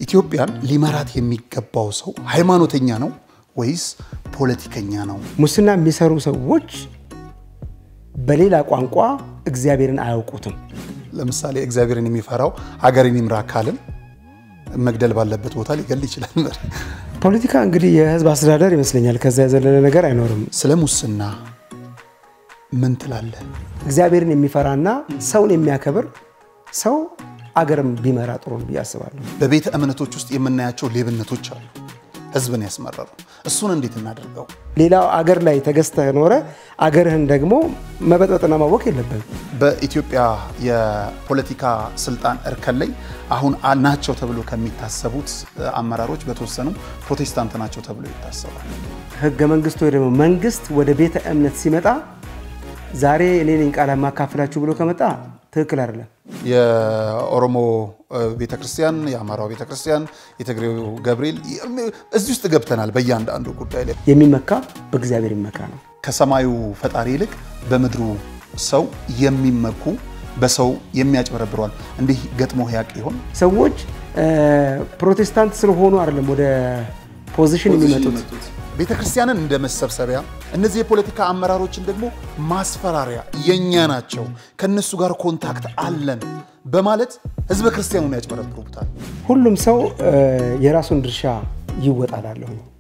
ኢትዮጵያን ሊመራት የሚገባው ሰው ሃይማኖተኛ ነው ወይስ ፖለቲከኛ ነው? ሙስና የሚሰሩ ሰዎች በሌላ ቋንቋ እግዚአብሔርን አያውቁትም። ለምሳሌ እግዚአብሔርን የሚፈራው ሀገርን ይምራ ካልን መግደል ባለበት ቦታ ሊገል ይችላል። ፖለቲካ እንግዲህ የህዝብ አስተዳደር ይመስለኛል። ከዛ የዘለለ ነገር አይኖርም። ስለ ሙስና ምን ትላለህ? እግዚአብሔርን የሚፈራና ሰውን የሚያከብር ሰው አገርም ቢመራ ጥሩ ነው ብዬ አስባለሁ። በቤተ እምነቶች ውስጥ የምናያቸው ሌብነቶች አሉ፣ ህዝብን ያስመረሩ። እሱን እንዴት እናደርገው? ሌላው አገር ላይ ተገዝተህ ኖረ አገርህን ደግሞ መበጥበጥና ማወቅ የለብህም። በኢትዮጵያ የፖለቲካ ስልጣን እርከን ላይ አሁን ናቸው ተብሎ ከሚታሰቡት አመራሮች በተወሰኑ ፕሮቴስታንት ናቸው ተብሎ ይታሰባል። ህገ መንግስቱ ወይ ደግሞ መንግስት ወደ ቤተ እምነት ሲመጣ ዛሬ እኔ ነኝ ቃል ማካፍላችሁ ብሎ ከመጣ ትክክል አይደለም። የኦሮሞ ቤተክርስቲያን፣ የአማራው ቤተክርስቲያን፣ የትግሬው ገብርኤል እዚህ ውስጥ ገብተናል። በእያንዳንዱ ጉዳይ ላይ የሚመካ በእግዚአብሔር ይመካ ነው። ከሰማዩ ፈጣሪ ይልቅ በምድሩ ሰው የሚመኩ በሰው የሚያጭበረብሯል። እንዲህ ገጥሞ ያቅ ይሆን? ሰዎች ፕሮቴስታንት ስለሆኑ አይደለም ወደ ፖዚሽን የሚመጡት። ቤተ ክርስቲያንን እንደ መሰብሰቢያ እነዚህ የፖለቲካ አመራሮችን ደግሞ ማስፈራሪያ የእኛ ናቸው፣ ከእነሱ ጋር ኮንታክት አለን በማለት ህዝበ ክርስቲያኑን ያጭበረብሩታል። ሁሉም ሰው የራሱን ድርሻ ይወጣላለሁ።